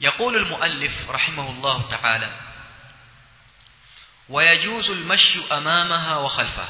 يقول المؤلف رحمه الله تعالى ويجوز المشي أمامها وخلفها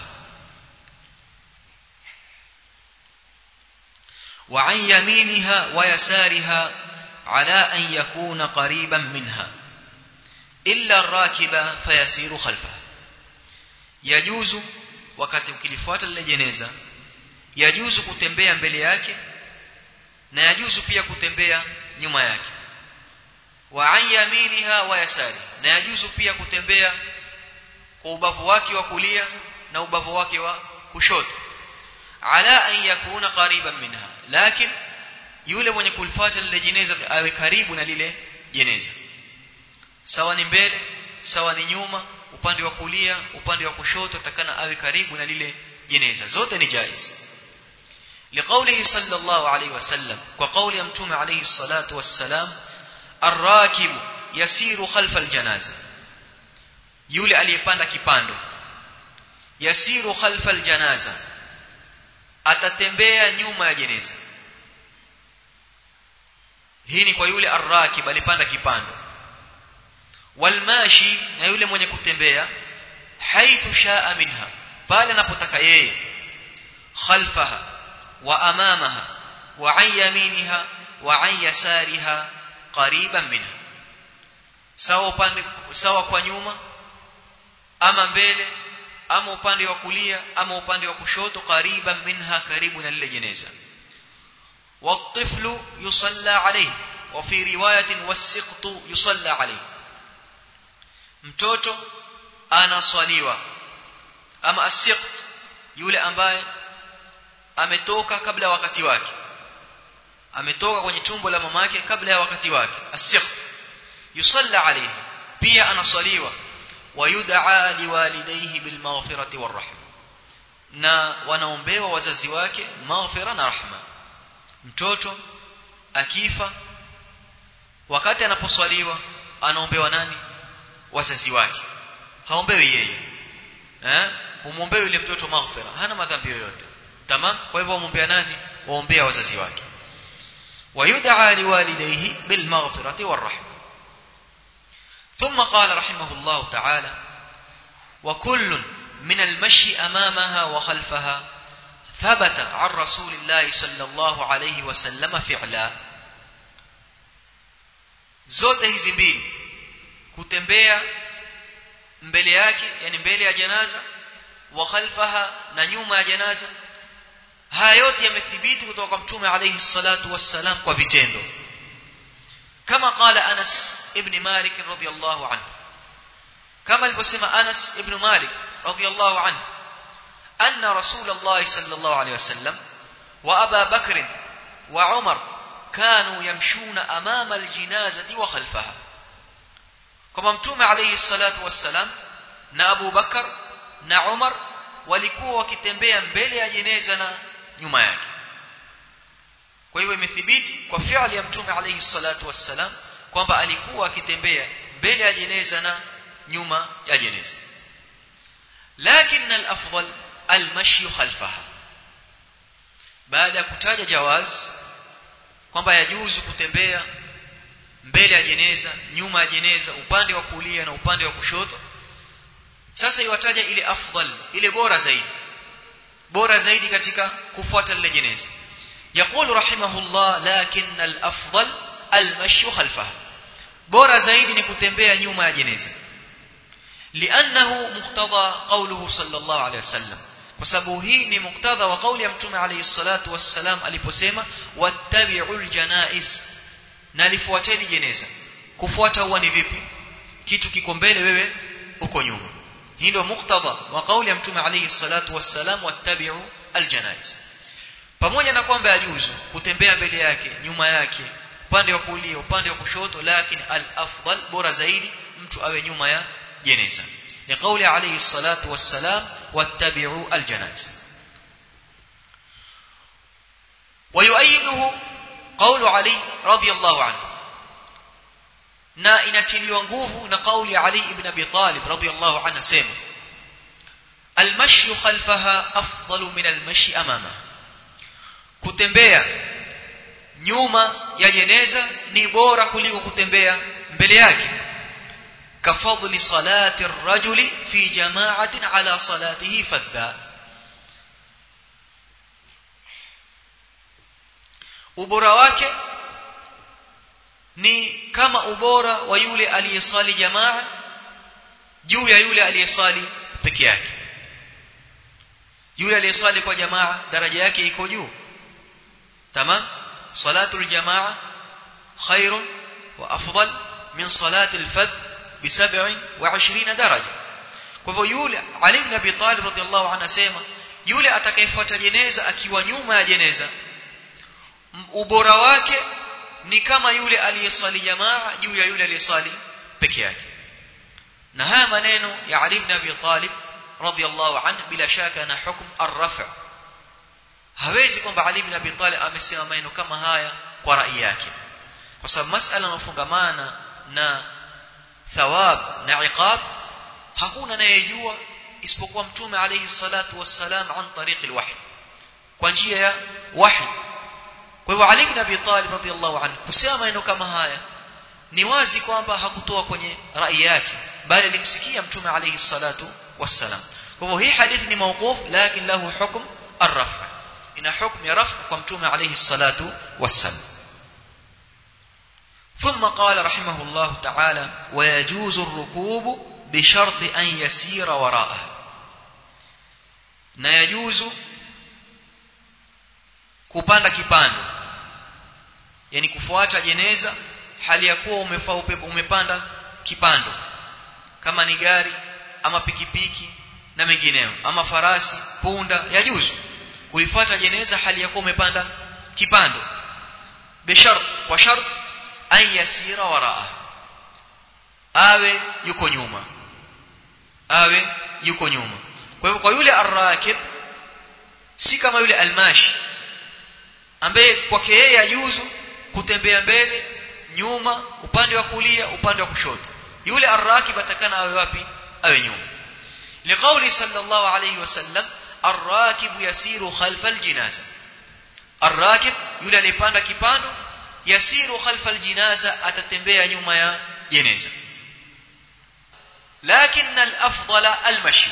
وعن يمينها ويسارها على أن يكون قريبا منها إلا الراكب فيسير خلفها يجوز wakati ukilifuata lile jeneza yajuzu kutembea mbele yake na yajuzu pia kutembea nyuma yake wa an yaminiha wa yasari na yajuzu pia kutembea kwa ubavu wake wa kulia na ubavu wake wa kushoto ala an yakuna qariban minha lakin yule mwenye kulifuata lile jeneza awe karibu na lile jeneza sawa ni mbele sawa ni nyuma upande wa kulia upande wa kushoto takana awe karibu na lile jeneza zote ni jaiz لقوله صلى الله عليه وسلم وقول يمتوم عليه الصلاة والسلام الراكب يسير خلف الجنازة يولي aliyepanda kipando yasiru khalfa aljanaza atatembea nyuma ya jeneza hii ni kwa yule arrakib alipanda kipando walmashi na yule mwenye kutembea haithu shaa minha pale anapotaka yeye khalfaha wa amamaha wa an yaminiha wa an yasariha qariban minha sawa upande sawa kwa nyuma ama mbele ama upande wa kulia ama upande wa kushoto qariban minha karibu na lile jeneza والطفل يصلى عليه وفي روايه والسقط يصلى عليه mtoto anaswaliwa ama asiqt yule ambaye ametoka kabla ya wakati wake ametoka kwenye tumbo la mamake kabla ya wakati wake asiqt yusalla alayhi pia anaswaliwa wayud'a liwalidayhi bilmaghfirati warahma na wanaombewa wazazi wake maghfira na rahma mtoto akifa wakati anaposwaliwa anaombewa nani wazazi wake haombewi yeye eh humwombea yule mtoto maghfira hana madhambi yoyote tamam kwa hivyo waombea nani waombea wazazi wake ويدعى لوالديه بالمغفرة والرحمة ثم قال رحمه الله تعالى وكل من المشي أمامها وخلفها ثبت عن رسول الله صلى الله عليه وسلم فعلا zote hizi mbili kutembea mbele yake yani mbele ya janaza wa khalfaha na nyuma ya janaza haya yote yamethibiti kutoka kwa mtume alayhi salatu wassalam kwa vitendo kama qala Anas ibn Malik radhiyallahu anhu kama alivyosema Anas ibn Malik radhiyallahu anhu anna rasulullah sallallahu alayhi wasallam wa Aba Bakr wa Umar كانوا يمشون أمام الجنازة وخلفها كما متوم عليه الصلاة والسلام na Abu Bakar na Umar walikuwa wakitembea mbele ya jeneza na nyuma yake kwa hiyo imethibiti kwa fi'li ya mtume alayhi salatu wassalam kwamba alikuwa akitembea mbele ya jeneza na nyuma ya jeneza lakin al-afdal al-mashi khalfaha baada ya kutaja jawaz kwamba yajuzu kutembea mbele ya jeneza nyuma ya jeneza upande wa kulia na upande wa kushoto sasa iwataja ile afdal ile bora zaidi bora zaidi katika kufuata lile jeneza يقول رحمه الله لكن الافضل المشي خلفها bora zaidi ni kutembea nyuma ya jeneza لانه مقتضى قوله صلى الله عليه وسلم kwa sababu hii ni muktadha wa kauli ya mtume alayhi salatu wassalam aliposema wattabi'ul janaiz na lifuateni jeneza kufuata huwa ni vipi kitu kiko mbele wewe uko nyuma hii ndio muktadha wa kauli ya mtume alayhi salatu wassalam wattabi'u aljanaiz pamoja na kwamba yajuzu kutembea mbele yake nyuma yake upande wa kulia upande wa kushoto lakini al-afdal bora zaidi mtu awe nyuma ya jeneza ni kauli alayhi salatu wassalam wattabi'u aljanaiz ويؤيده قول علي رضي الله عنه na inatiliwa nguvu na kauli Ali ibn Abi Talib radhiyallahu anhu sema almashi khalfaha afdalu min almashi amama kutembea nyuma ya jeneza ni bora kuliko kutembea mbele yake kafadli salati ar-rajuli fi jama'atin ala salatihi fadha ubora wake ni kama ubora wa yule aliyesali jamaa juu ya yule aliyesali peke yake yule aliyesali kwa jamaa daraja yake iko juu tamam salatu aljamaa khairun wa afdal min salati alfadh bi 27 daraja kwa hivyo yule Ali ibn Abi Talib radhiallahu anhu anasema yule atakayefuata jeneza akiwa nyuma ya jeneza ubora wake ni kama yule aliyesali jamaa juu ya yule aliyesali peke yake na haya maneno ya Ali ibn Abi Talib radhiallahu anhu bila shaka na hukum ar-raf' hawezi kwamba Ali ibn Abi Talib amesema maneno kama haya kwa rai yake kwa sababu masala inafungamana na thawab na iqab hakuna anayejua isipokuwa mtume alayhi salatu wassalam an tariq alwahy kwa njia ya wahy kwa hivyo Ali ibn Abi Talib radhiallahu anhu kusema maneno kama haya ni wazi kwamba hakutoa kwenye rai yake bali alimsikia mtume alayhi salatu wassalam kwa hivyo hii hadithi ni mawquf lakini lahu hukm ar-raf' ina hukm ya raf' kwa mtume alayhi salatu wassalam ثم قال رحمه الله تعالى ويجوز الركوب بشرط أن يسير وراءه na yajuzu kupanda kipando yani kufuata jeneza hali ya kuwa umefaa umepanda kipando kama ni gari ama pikipiki na mengineyo ama farasi punda yajuzu kulifuata jeneza hali ya kuwa umepanda kipando bishart kwa shart an yasira waraa awe yuko nyuma awe yuko nyuma kwa hivyo kwa yule arrakib si kama yule almashi ambaye kwake yeye yajuzu kutembea mbele nyuma upande wa kulia upande wa kushoto yule arrakib atakana awe wapi awe nyuma liqauli sallallahu alayhi wasallam arrakib yasiru khalfa aljinaza arrakib yule alipanda kipando yasiru khalfa aljinaza atatembea nyuma ya jeneza lakini alafdala almashi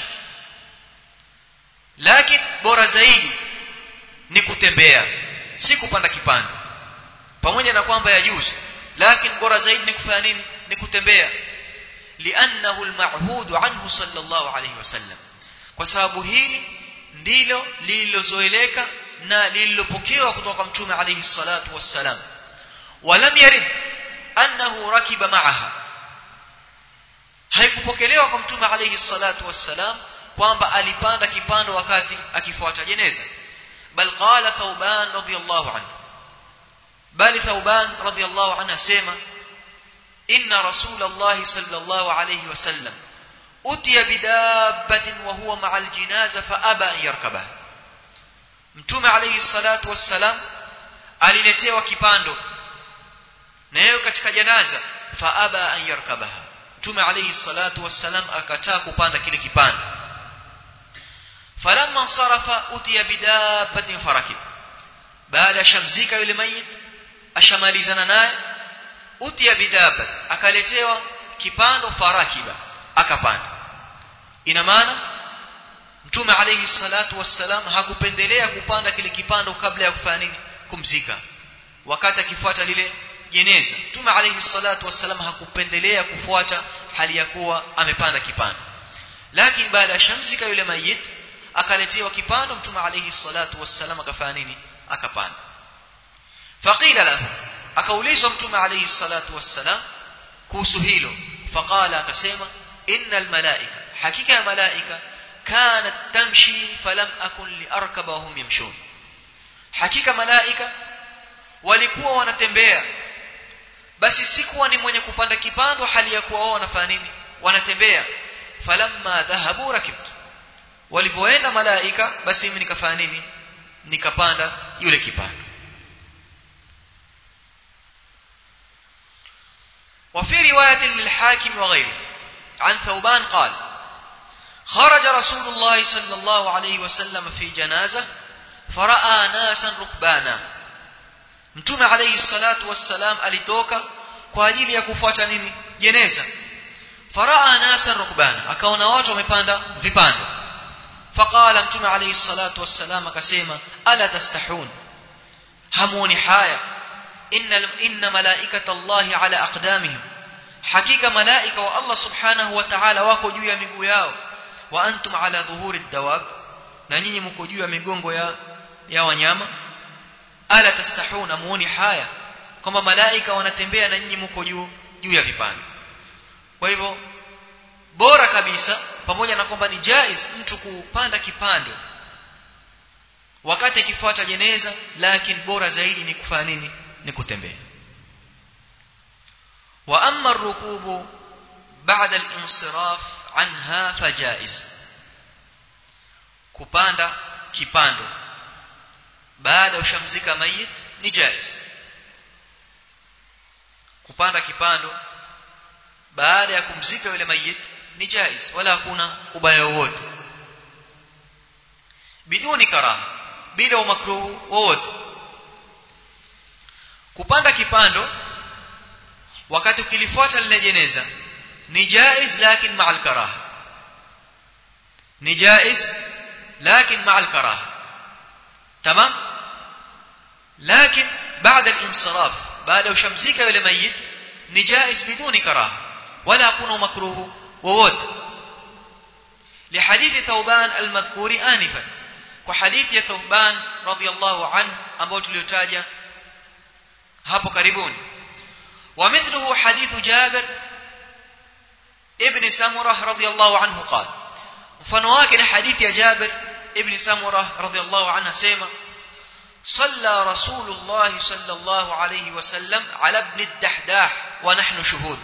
lakini bora zaidi ni kutembea si kupanda kipando pamoja na kwamba yajuzu lakini bora zaidi ni kufanya nini ni kutembea li'annahu al-ma'hud anhu sallallahu alayhi wasallam kwa sababu hili ndilo lililozoeleka na lililopokewa kutoka kwa mtume alayhi salatu wassalam walam yarid annahu rakiba ma'aha haikupokelewa kwa mtume alayhi salatu wassalam kwamba alipanda kipando wakati akifuata jeneza bal qala thauban radiyallahu anhu bali thauban radiyallahu anhu asema inna rasulullah sallallahu alayhi wasallam utiya bidabbatin wa huwa ma'a aljinaza fa aba an yarkabaha mtume alayhi salatu wassalam aliletewa kipando nayo katika janaza fa aba an yarkabaha mtume alayhi salatu wassalam akataa kupanda kile kipando falamma sarafa utiya bidabbatin farakib baada shamzika yule mayit ashamalizana naye utiya bidabbat akaletewa kipando farakiba akapanda ina maana mtume alayhi salatu wassalam hakupendelea kupanda kile kipando kabla ya kufanya nini kumzika wakati akifuata lile jeneza mtume alayhi salatu wassalam hakupendelea kufuata hali ya kuwa amepanda kipando lakini baada ya shamzika yule mayit akaletewa kipando mtume alayhi salatu wassalam akafanya nini akapanda faqila lahu akaulizwa mtume alayhi salatu wassalam kuhusu hilo faqala akasema innal malaika hakika ya malaika kanat tamshi falam akun liarkaba hum yamshun hakika malaika walikuwa wanatembea basi sikuwa ni mwenye kupanda kipando hali ya kuwa wao wanafanya nini wanatembea falamma dhahabu rakibtu walivyoenda malaika basi mimi nikafanya nini nikapanda yule kipando وفي رواية للحاكم وغيره عن ثوبان قال خرج رسول الله صلى الله عليه وسلم في جنازة فرأى ناسا ركبانا mtume alayhi salatu wassalam alitoka kwa ajili ya kufuata nini jeneza faraa nasa rukbana akaona watu wamepanda vipando faqala mtume alayhi salatu wassalam akasema ala tastahun hamuoni haya inna inna malaikata allahi ala aqdamihim hakika malaika wa Allah subhanahu wa ta'ala wako juu ya miguu yao wa antum ala dhuhuri dawab na nyinyi mko juu ya migongo ya ya wanyama ala tastahuna muoni haya kwamba malaika wanatembea na nyinyi mko juu juu ya vipando kwa hivyo bora kabisa pamoja na kwamba ni jaiz mtu kupanda kipando wakati akifuata jeneza lakini bora zaidi ni kufanya nini ni kutembea wa amma ar-rukubu ba'da al-insiraf anha fajaiz kupanda kipando baada ushamzika mayit ni jaiz kupanda kipando baada ya kumzika yule mayit ni jaiz wala hakuna ubaya wowote biduni karaha bila umakruhu wowote kupanda kipando wakati ukilifuata lile jeneza ni jaiz lakini ma'al karaha ni jaiz lakini ma'al karaha tamam lakini baada al-insiraf baada ushamzika yule mayit ni jaiz biduni karaha wala hakuna makruhu wowote لحديث ثوبان المذكور آنفا وحديث ثوبان رضي الله عنه ambao tuliotaja hapo karibuni ومثله حديث جابر ابن سمرة رضي الله عنه قال mfano wake ni hadithi ya Jabir ibn Samurah radhiyallahu anhu sema صلى رسول الله صلى الله عليه وسلم على ابن الدحداح ونحن شهود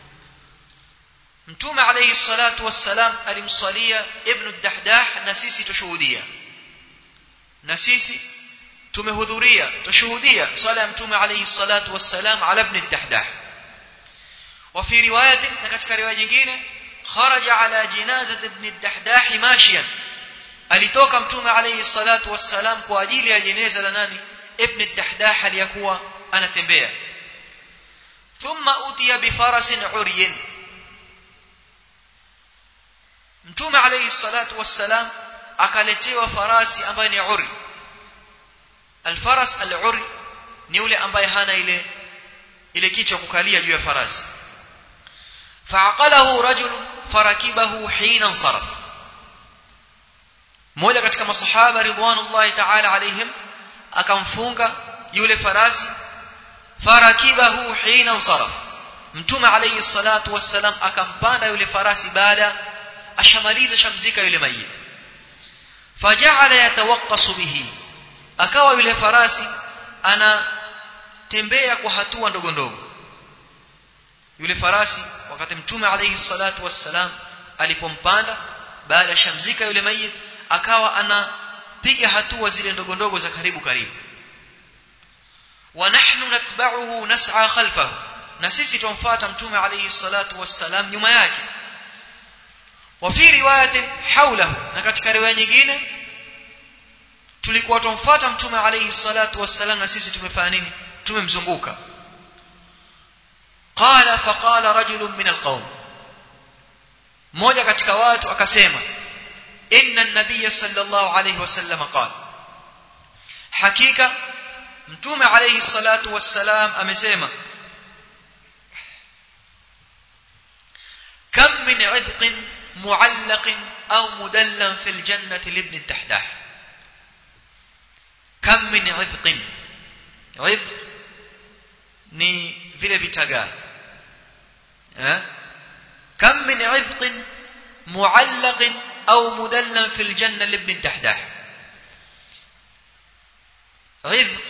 mtume alayhi salatu wassalam alimsalia ibn ad-dahdah na sisi tushuhudia na sisi tumehudhuria tushuhudia swala ya mtume alayhi salatu wassalam ala ibn ad-dahdah wa fi riwayat na katika riwaya nyingine kharaja ala jinazati ibn ad-dahdah mashiyan alitoka mtume alayhi salatu wassalam kwa ajili ya jeneza la nani ibn ad-dahdah aliyakuwa anatembea thumma utiya bi farasin uryin mtume alayhi salatu wassalam akaletewa farasi ambaye ni uri alfaras al-uri ni yule ambaye hana ile ile kichwa kukalia juu ya farasi fa'aqalahu rajul farakibahu hina insaraf mmoja katika masahaba ridwanullahi ta'ala alaihim akamfunga yule farasi farakibahu hina insaraf mtume alayhi salatu wassalam akampanda yule farasi baada ashamaliza shamzika yule mayit faja'ala yatawaqqasu bihi akawa yule farasi anatembea kwa hatua ndogo ndogo yule farasi wakati mtume alayhi salatu wassalam alipompanda baada shamzika yule mayit akawa anapiga hatua zile ndogo ndogo za karibu karibu wa nahnu natba'uhu nas'a khalfahu na sisi tumfuata mtume alayhi salatu wassalam nyuma yake وفي روايه حوله na katika riwaya nyingine tulikuwa tumfuata mtume alayhi salatu wassalam na sisi tumefanya nini tumemzunguka qala faqala rajulun min alqawm mmoja katika watu akasema inna an-nabiy sallallahu alayhi wasallam qala hakika mtume alayhi salatu wassalam amesema kam min 'idqin معلق أو مدلل في الجنة لابن الدحداح كم من عذق عذق ni vile vitagaa eh kam min 'idq mu'allaq au mudallam fil janna libn dahdah 'idq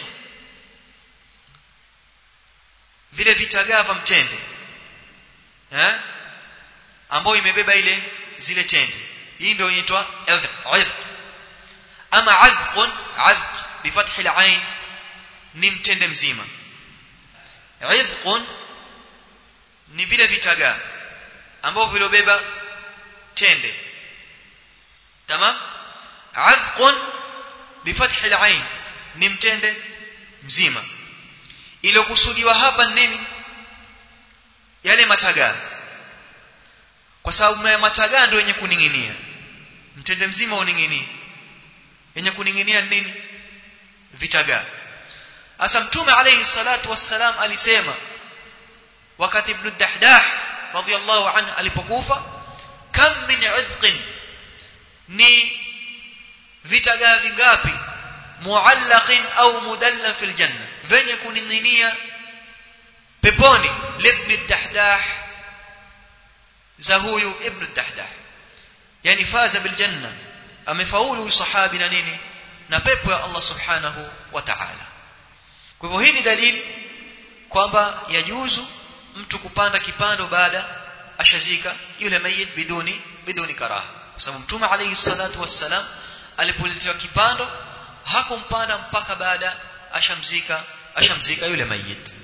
vile vitagaa vya mtende eh ambayo imebeba ile zile tende hii ndio inaitwa adh ama adhqun adh bifath al-ain ni mtende mzima adhqun ni vile vitagaa ambao vilobeba tende tamam adhqun bifath al-ain ni mtende mzima iliyokusudiwa hapa nini yale matagaa kwa sababu matagaa ndio yenye kuning'inia mtende mzima uning'inie yenye kuning'inia nini vitagaa hasa mtume alayhi salatu wassalam alisema wakati ibn dahdah radhiyallahu anhu alipokufa kam min udhqin ni vitagaa vingapi muallaqin au mudalla fil janna venye kuning'inia peponi libn dahdah za huyu ibn dahdah yani faza bil janna amefaulu sahabi na nini na pepo ya Allah subhanahu wa ta'ala kwa hivyo hii ni dalili kwamba yajuzu mtu kupanda kipando baada ashazika yule mayit biduni biduni karaha kwa sababu mtume alayhi salatu wassalam alipoletewa kipando hakumpanda mpaka baada ashamzika ashamzika yule mayit